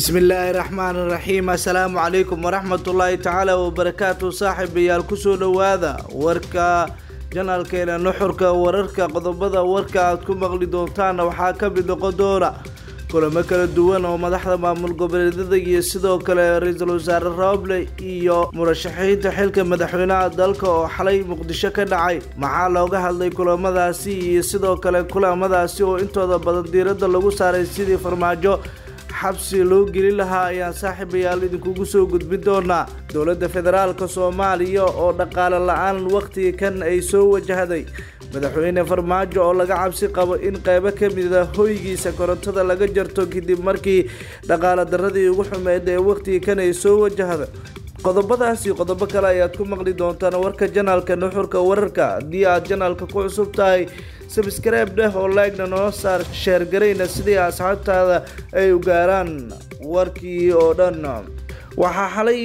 bismillaahi raxmaan raxiim assalaamu calaykum waraxmatullaahi tacaala wabarakaatu saaxiibayaal kusoo dhowaada warka janaalkeena nuxurka wararka qodobada warka aad ku maqli doontaana waxaa ka mid noqon doona kulamo kala duwan oo madaxda maamul goboleedyada iyo sidoo kale ra-iisul wasaare rooble iyo murashaxiinta xilka madaxweynaha dalka oo xalay muqdisho ka dhacay maxaa looga hadlay kulamadaasi iyo sidoo kale kulamadaasi oo intooda badan diiradda lagu saaray sidii farmaajo xabsi loo gelin lahaa ayaan saaxiibayaal idinkugu soo gudbin doonaa dowladda federaalka soomaaliya oo dhaqaale la-aan wakhtiga kan ay soo wajahday madaxweyne farmaajo oo laga cabsi qabo in qeybo ka mida hoygiisa korontada laga jarto kadib markii dhaqaale daradii ugu xumeyd ee wakhtiga kan ay soo wajahda qodobadaasi qodobo kale ayaad ku maqli doontaan warka janaalka nuxurka wararka haddii aad janaalka ku cusub tahay sabskribe dheh oo laegna noo saar sheergarayna sidii asxaabtaada ay u gaaraan warkii oo dhan waxaa xalay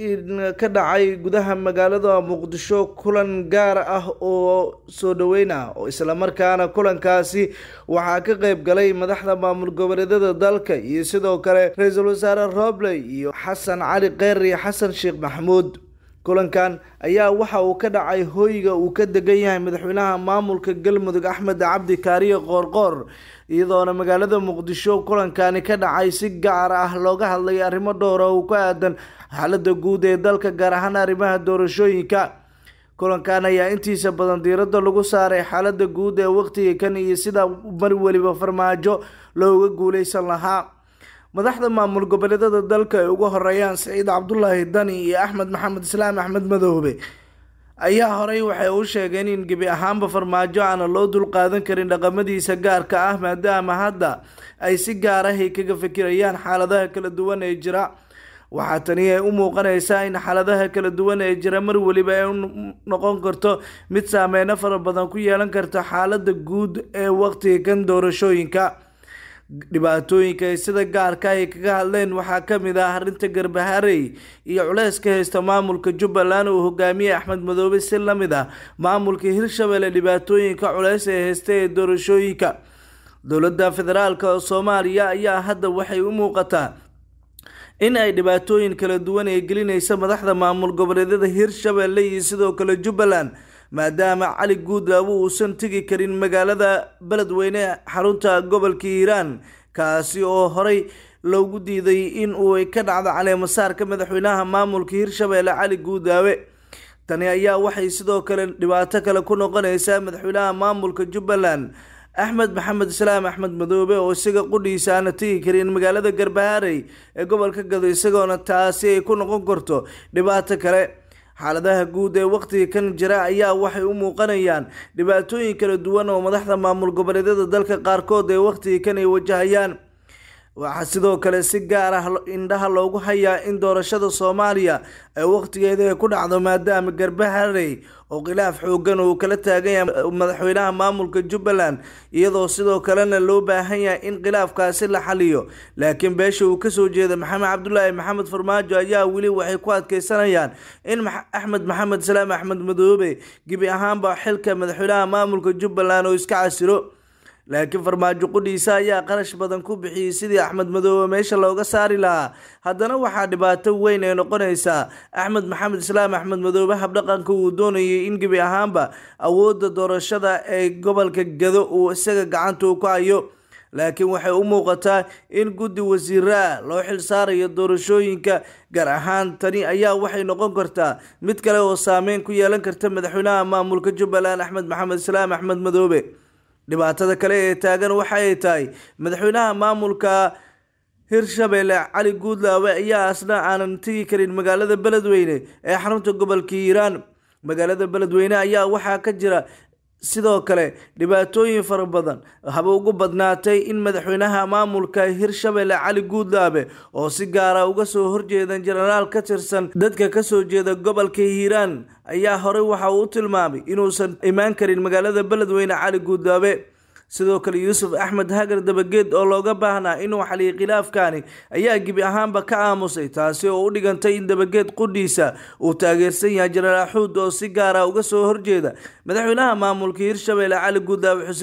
ka dhacay gudaha magaalada muqdisho kulan gaar ah oo soo dhaweyn ah oo islamarkaana kulankaasi waxaa ka qeyb galay madaxda maamul goboleedyada dalka iyo sidoo kale ra-iisul wasaare roble iyo xasan cali kheyr iyo xasan sheekh maxamuud kulankan ayaa waxa uu ka dhacay hoyga uu ka degan yahay madaxweynaha maamulka galmudug axmed cabdi kaariye qoorqoor iyadoona magaalada muqdisho kulankani ka dhacay si gaar ah looga hadlay arrimo dhowra oo ku aadan xaalada guud ee dalka gaar ahaan arrimaha doorashooyinka kulankan ayaa intiisa badan diiradda lagu saaray xaalada guud ee waqtiga kan iyo sida mar weliba farmaajo looga guuleysan lahaa madaxda maamul goboleedyada dalka ay ugu horeeyaan saciid cabdulaahi dani iyo axmed maxamed islaam axmed madoobe ayaa horey waxay u sheegeen in gebi ahaanba farmaajo aana loo dulqaadan karin dhaqamadiisa gaarka ah maadaama hadda ay si gaar ahay kaga fikirayaan xaaladaha kala duwan ee jira waxaa tani ay u muuqanaysaa in xaaladaha kala duwan ee jira mar weliba ay noqon karto mid saameyno fara badan ku yeelan karta xaalada guud ee waqtiga kan doorashooyinka dhibaatooyinka ay sida gaarka ay kaga hadleen waxaa ka mid ah arrinta garbaharey iyo culeyska haysta maamulka jubbaland uu hogaamiyey axmed madoobe si la mid ah maamulka hirshabelle dhibaatooyinka culeys ee haysta ee doorashooyinka dowladda federaalka soomaaliya ayaa hadda waxay u muuqataa in ay dhibaatooyin kala duwan ee gelinaysa madaxda maamul goboleedyada hirshabelle iyo sidoo kale jubbaland maadaama cali guudlaabo uusan tegi karin magaalada beledweyne xarunta gobolka hiiraan kaasi oo horey loogu diiday in uu ka dhacdo caleemasaarka madaxweynaha maamulka hirshabelle cali guudlaabe tani ayaa waxay sidoo kale dhibaato kale ku noqonaysaa madaxweynaha maamulka jubbaland axmed maxamed islaam axmed madoobe oo isaga qudhiisa aana tegi karin magaalada garbaharey ee gobolka gado isagoona taasi ay ku noqon karto dhibaato kale xaaladaha guud ee waqtiga kan jira ayaa waxay u muuqanayaan dhibaatooyin kala duwan oo madaxda maamul goboleedyada dalka qaarkood ee waqtiga kan ay wajahayaan waxaa sidoo kale si gaar ah indhaha loogu hayaa in doorashada soomaaliya ay waqtigeeda ay ku dhacdo maadaama garbaharey oo khilaaf xoogan uu kala taagan yahay madaxweynaha maamulka jubbaland iyadoo sidoo kalena loo baahan yahay in khilaafkaasi la xaliyo laakiin beesha uu kasoo jeeda maxamed cabdulaahi maxamed farmaajo ayaa weli waxay ku adkeysanayaan in axmed maxamed islaam axmed madoobe gebi ahaanba xilka madaxweynaha maamulka jubbaland oo iska casilo laakiin farmaajo qudhiisa ayaa qarash badan ku bixiyey sidii axmed madoobe meesha looga saari lahaa haddana waxaa dhibaato weyn ay noqonaysaa axmed maxamed islaam axmed madoobe habdhaqanka uu doonayay in gebi ahaanba awoodda doorashada ee gobolka gado uu isaga gacanta u ku hayo laakiin waxay u muuqataa in guddi wasiiraa loo xil saarayo doorashooyinka gaar ahaan tani ayaa waxay noqon kartaa mid kale oo saameyn ku yeelan karta madaxweynaha maamulka jubbaland axmed maxamed islaam axmed madoobe dhibaatada kale ee taagan waxa ay tahay madaxweynaha maamulka hirshabelle cali guudlaawe ayaa asna aanan tegi karin magaalada beledweyne ee xarunta gobolka hiiraan magaalada beledweyne ayaa waxaa ka jira sidoo kale dhibaatooyin fara badan haba ugu badnaatay in madaxweynaha maamulka hirshabelle cali guudlaabe oo si gaara uga soo horjeedan jenaraal ka tirsan dadka kasoo jeeda gobolka hiiraan ayaa horey waxa uu u tilmaamay inuusan imaan karin magaalada beledweyne cali guudlaabe sidoo kale yuusuf axmed hagar dabageed oo looga baahnaa inuu xaliyo khilaafkani ayaa gebi ahaanba ka aamusay taasi oo u dhigantay in dabageed qudhiisa uu taageersan yahay jenaraal xuud oo si gaara uga soo horjeeda madaxweynaha maamulka hirshabelle cali guudlaabe xuseen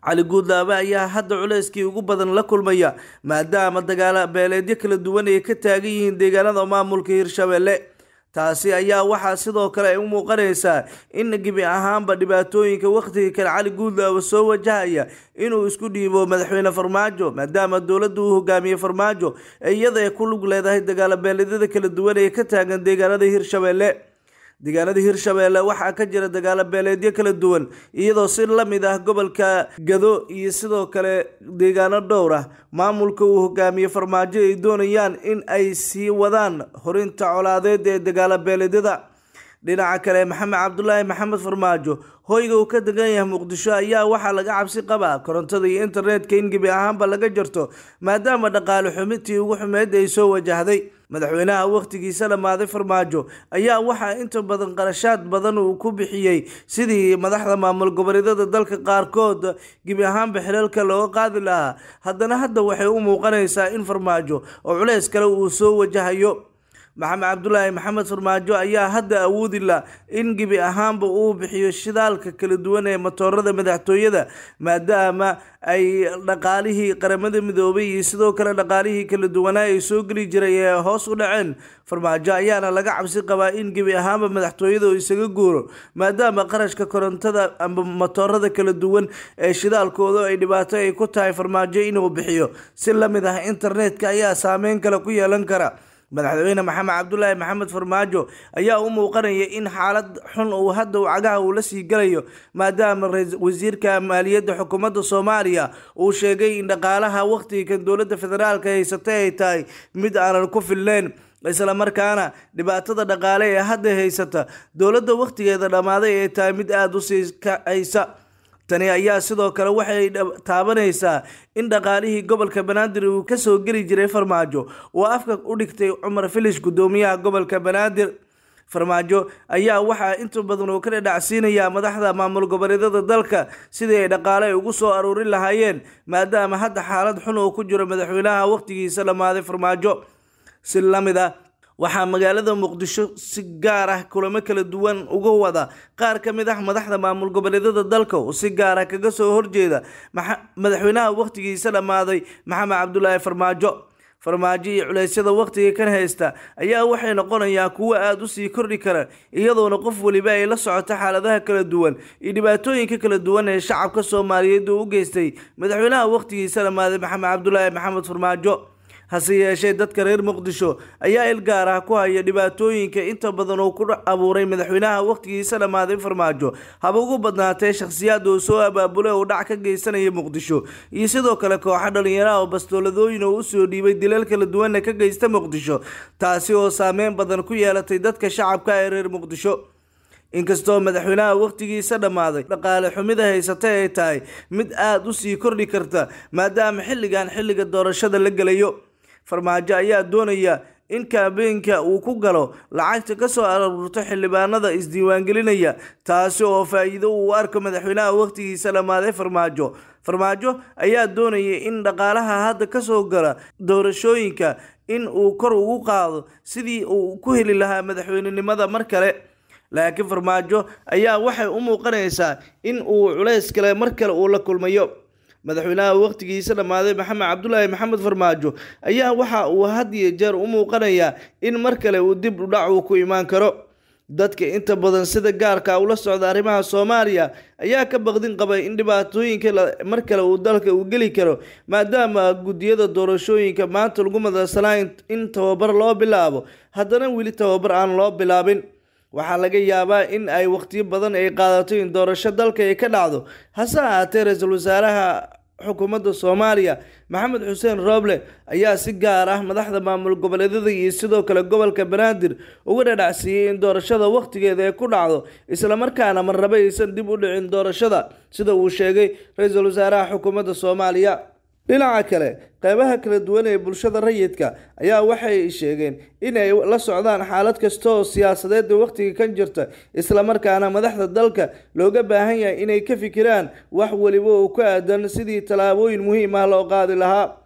cali guudlaabe ayaa hadda culeyskii ugu badan la kulmaya maadaama dagaalo beeleedyo kala duwan ay ka taagan yihiin deegaanada maamulka hirshabelle taasi ayaa waxaa sidoo kale ay u muuqanaysaa in gebi ahaanba dhibaatooyinka wakhtiga kale cali guudlaabe soo wajahaya inuu isku dhiibo madaxweyne farmaajo maadaama dowladda uu hogaamiye farmaajo iyada ay ku lug leedahay dagaalo beeleedyada kala duwan ee ka taagan deegaanada hirshabelle deegaanada hirshabelle waxaa ka jira dagaalo beeleedyo kala duwan iyadoo si la mid ah gobolka gado iyo sidoo kale deegaano dhowr ah maamulka uu hogaamiye farmaajo ay doonayaan in ay sii wadaan horinta colaadeed ee dagaalo beeleedyada dhinaca kale maxamed cabdulaahi maxamed farmaajo hoyga uu ka degan yahay muqdisho ayaa waxaa laga cabsi qabaa korontada iyo internetka in gebi ahaanba laga jarto maadaama dhaqaale xumintii ugu xumeyd ay soo wajahday madaxweynaha wakhtigiisa dhammaaday farmaajo ayaa waxaa inta badan qarashaad badan uu ku bixiyey sidii madaxda maamul goboleedyada dalka qaarkood gebi ahaanba xilalka looga qaadi lahaa haddana hadda waxay u muuqanaysaa in farmaajo oo culeys kale uu soo wajahayo maxamed cabdulaahi maxamed farmaajo ayaa hadda awoodi la in gebi ahaanba uu bixiyo shidaalka kala duwan ee matoorada madaxtooyada maadaama ay dhaqaalihii qaramada midoobay iyo sidoo kale dhaqaalihii kala duwanaa ay soo geli jiray ee hoos u dhaceen farmaajo ayaana laga cabsi qabaa in gebi ahaanba madaxtooyada uu isaga guuro maadaama qarashka korontada amba matoorada kala duwan ee shidaalkooda ay dhibaato ay ku tahay farmaajo inuu bixiyo si la mid ah internetka ayaa saameyn kale ku yeelan kara madaxweyne maxamed cabdulaahi maxamed farmaajo ayaa u muuqanaya in xaalad xun uu hadda uu cagaha uu la sii galayo maadaama wasiirka maaliyadda xukuumadda soomaaliya uu sheegay in dhaqaalaha wakhtigan dowladda federaalka haysatay ay tahay mid aanan ku filneyn isla markaana dhibaatada dhaqaale ee hadda haysata dowladda wakhtigeeda dhammaaday ay tahay mid aada u sii kacaysa tani ayaa sidoo kale waxay taabanaysaa in dhaqaalihii gobolka banaadir uu kasoo geli jiray farmaajo uu afka u dhigtay cumar filish gudoomiyaha gobolka banaadir farmaajo ayaa waxaa inta badan uu ka dhadhacsiinayaa madaxda maamul goboleedyada dalka sidii ay dhaqaale ay ugu soo aruurin lahaayeen maadaama hadda xaalad xun uu ku jiro madaxweynaha wakhtigiisa dhammaaday farmaajo si la mid ah waxaa magaalada muqdisho si gaar ah kulamo kala duwan uga wada qaar ka mid ah madaxda maamul goboleedyada dalka oo si gaar ah kaga soo horjeeda madaxweynaha wakhtigiisa dhammaaday maxamed cabdulaahi farmaajo farmaajo iyo culeysyada wakhtiga kan haysta ayaa waxay noqonayaa kuwo aada u sii kordhi kara iyadoona qof weliba ay la socoto xaaladaha kala duwan iyo dhibaatooyinka kala duwan ee shacabka soomaaliyeed uu u geystay madaxweynaha wakhtigiisa dhammaaday maxamed cabdulaahi maxamed farmaajo hase yeeshee dadka reer muqdisho ayaa il gaar ah ku haya dhibaatooyinka inta badan uu ku abuuray madaxweynaha wakhtigiisa dhammaaday farmaajo haba ugu badnaatee shakhsiyaad uu soo abaabulay oo dhac ka geysanaya muqdisho iyo sidoo kale kooxo dhalinyaraha oo bastooladooyin oo usoo dhiibay dilal kala duwanna ka geysta muqdisho taasi oo saameyn badan ku yeelatay dadka shacabka ee reer muqdisho inkastoo madaxweynaha wakhtigiisa dhammaaday dhaqaale xumida haysatay ay tahay mid aada u sii kordhi karta maadaama xilligan xilliga doorashada la gelayo farmaajo ayaa doonaya in kaabeenka uu ku galo lacagta ka soo aruurto xildhibaanada isdiiwaangelinaya taasi oo faa-iido uu arko madaxweynaha wakhtigiisa dhammaaday farmaajo farmaajo ayaa doonaya in dhaqaalaha hadda kasoo gala doorashooyinka in uu kor ugu qaado sidii uu ku heli lahaa madaxweynenimada mar kale laakiin farmaajo ayaa waxay u muuqanaysaa in uu culays kale mar kale uu la kulmayo madaxweynaha wakhtigiisa dhammaaday maxamed cabdulaahi maxamed farmaajo ayaa waxa uu had iyo jeer u muuqanayaa in mar kale uu dib udhac uu ku imaan karo dadka inta badan sida gaarka ula socda arrimaha soomaaliya ayaa ka baqdin qabay in dhibaatooyinka mar kale uu dalka uu geli karo maadaama guddiyada doorashooyinka maanta lagu madalsanaa in tababar loo bilaabo haddana weli tababar aan loo bilaabin waxaa laga yaabaa in ay wakhtiyo badan ay qaadato in doorasho dalka ay ka dhacdo hase ahaatee ra-iisul wasaaraha xukuumadda soomaaliya maxamed xuseen rooble ayaa si gaar ah madaxda maamul goboleedyada iyo sidoo kale gobolka banaadir uga dhadhacsiiyey in doorashada wakhtigeeda ay ku dhacdo islamarkaana marnaba aysan dib u dhicin doorashada sida uu sheegay ra-iisul wasaaraha xukuumadda soomaaliya dhinaca kale qeybaha kala duwan ee bulshada rayidka ayaa waxay sheegeen in ay la socdaan xaalad kasta oo siyaasadeed ee wakhtiga kan jirta islamarkaana madaxda dalka looga baahan yahay inay ka fikiraan wax weliba oo ku aadan sidii tallaabooyin muhiim ah loo qaadi lahaa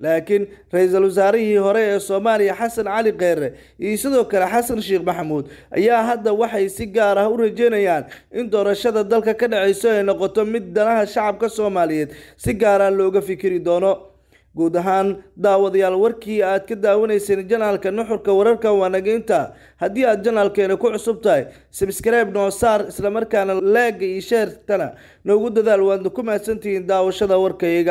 laakiin ra-iisul wasaarihii hore ee soomaaliya xasan cali kheyre iyo sidoo kale xasan sheekh maxamuud ayaa hadda waxay si gaar ah u rajeynayaan in doorashada dalka ka dhaceyso ay noqoto mid danaha shacabka soomaaliyeed si gaara looga fikiri doono guud ahaan daawadayaal warkii aad ka daawanayseen janaalka nuxurka wararka waanageynta haddii aad janaalkeena ku cusub tahay sabskribe noo saar islamarkaana leega iyo sheertana noogu dadaal waadna ku mahadsantihiin daawashada warkayaga